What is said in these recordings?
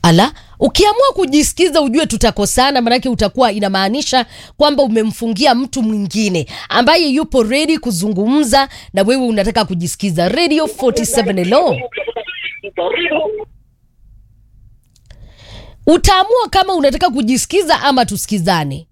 Ala, ukiamua kujisikiza ujue tutakosana, manake utakuwa inamaanisha kwamba umemfungia mtu mwingine ambaye yupo ready kuzungumza na wewe, unataka kujisikiza. Radio 47 hello. Utaamua kama unataka kujisikiza ama tusikizane.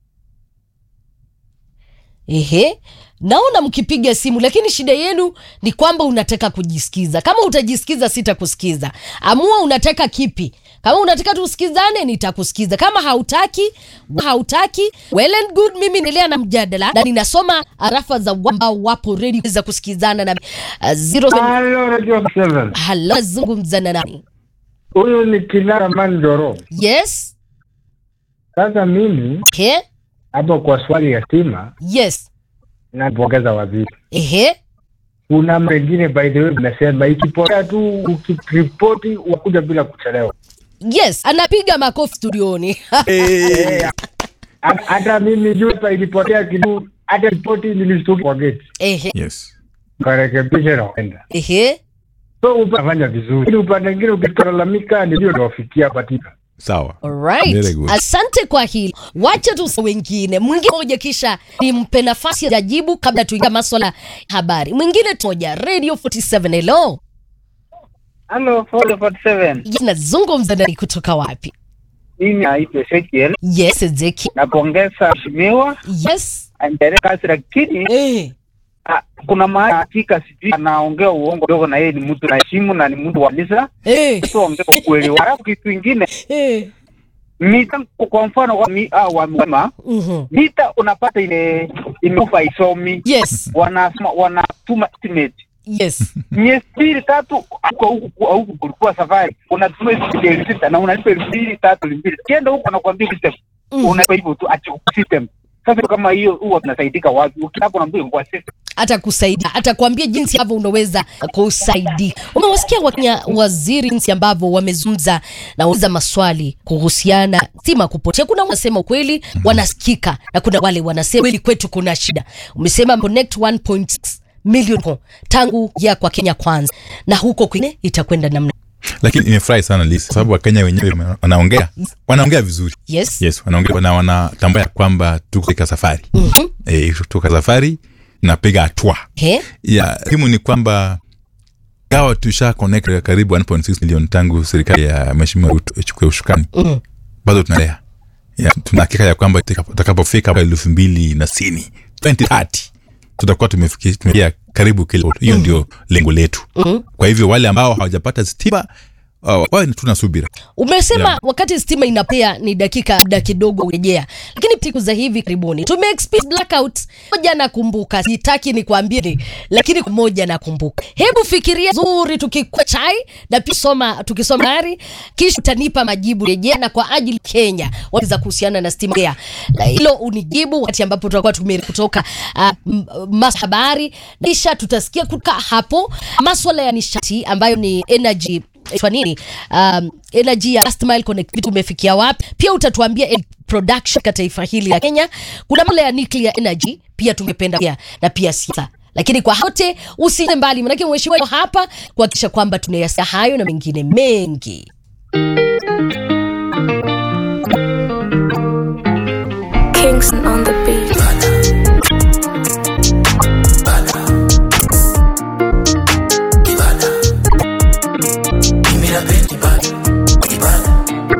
Ehe, naona mkipiga simu, lakini shida yenu ni kwamba unataka kujisikiza. Kama utajisikiza, sitakusikiza. Amua unataka kipi. Kama unataka tusikizane, nitakusikiza. Kama hautaki, hautaki, well and good. Mimi naendelea na mjadala na ninasoma arafa za ambao wapo ready za kusikizana na uh, zero Halo Radio 7. Halo, zungumza na nani? Huyu ni Kinara Manjoro. Yes. Sasa mimi Okay. hapo kwa swali ya stima Yes. napongeza waziri. Ehe. Kuna mengine by the way nasema ikipotea tu ukiripoti wakuja bila kuchelewa. Yes, anapiga makofi studioni. Eh, ha- Hata mimi juu hapa ilipotea kidogo, hata ripoti nilishtuka kwa gate. Ehe. Yes. Karekebisha na kwenda. Ehe. So utafanya vizuri. Ili upande mwingine ukitalalamika ndio nawafikia patika. Sawa. Alright. Very good. Asante kwa hili. Wacha tu wengine mwingine moja, kisha nimpe nafasi ya jibu kabla tuingia maswala ya habari. Mwingine moja, Radio 47 hello. Halo, Follow 47. Yes, Nazungumza nani kutoka wapi? Mimi naitwa Ezekiel. Yes, Ezeki. Napongeza mheshimiwa Yes. aendelee kazi, lakini Eh. ah, kuna mahali hakika sijui anaongea uongo kidogo, na yeye ni mtu naheshimu na ni mtu wa kanisa, Eh. tuongee ukweli. Halafu kitu kingine Eh. mita, kwa mfano wa mi, ah, wamema Mhm. mita unapata ile imekufa isomi, Yes. wanasema wanatuma estimate Yes. miezi mbili tatu huko huku huku kulikuwa safari unatuma shilingi elfu sita na unalipa elfu mbili tatu elfu mbili kienda huko anakuambia system Mhm. unalipa hivyo tu acha system sasa kama hiyo huwa tunasaidika wapi ukihapo naambia kwa system atakusaidia atakwambia jinsi ambavyo unaweza kusaidia. Umewasikia Wakenya waziri jinsi ambavyo wamezungumza na wauliza maswali kuhusiana stima kupotea. Kuna wanasema ukweli wanasikika, na kuna wale wanasema kweli kwetu kuna shida. Umesema connect 1.6 milioni tangu ya kwa Kenya kwanza, na huko kwingine itakwenda namna Lakini nimefurahi sana Liz, kwa sababu Wakenya wenyewe wanaongea wanaongea vizuri. yes. Yes, wanaongea na wanatambua ya kwamba tuko katika safari. Mhm. Eh, tuko katika safari napiga hatua. He? Ya muhimu ni kwamba gawa tusha connect karibu 1.6 milioni tangu serikali ya Mheshimiwa Ruto ichukue ushukani. Mhm. Bado tunaendelea. Ya tuna hakika ya kwamba tutakapofika mwaka elfu mbili na sitini 2030 tutakuwa tumefikia tumefikia karibu kile. Hiyo ndio lengo letu. Mhm. Kwa hivyo wale ambao hawajapata stima uh, wawe tuna subira. Umesema Yeah. wakati stima inapea ni dakika muda kidogo urejea, lakini siku za hivi karibuni tume experience blackout. Moja nakumbuka, sitaki nikwambie ni, lakini moja nakumbuka. Hebu fikiria zuri, tukikwa chai na pia soma, tukisoma habari kisha utanipa majibu rejea, na kwa ajili Kenya waweza kuhusiana na stima ya Na hilo unijibu wakati ambapo tutakuwa tume kutoka uh, mas habari, kisha tutasikia kutoka hapo maswala ya nishati ambayo ni energy kwa nini um, energy ya last mile connectivity umefikia wapi? Pia utatuambia el- production katika taifa hili la Kenya. Kuna masuala ya nuclear energy pia tungependa pia na pia siasa lakini kwa yote usiende mbali, manake mheshimiwa yuko hapa kuhakikisha kwamba tunayasikia hayo na mengine mengi. Kingston on the beat.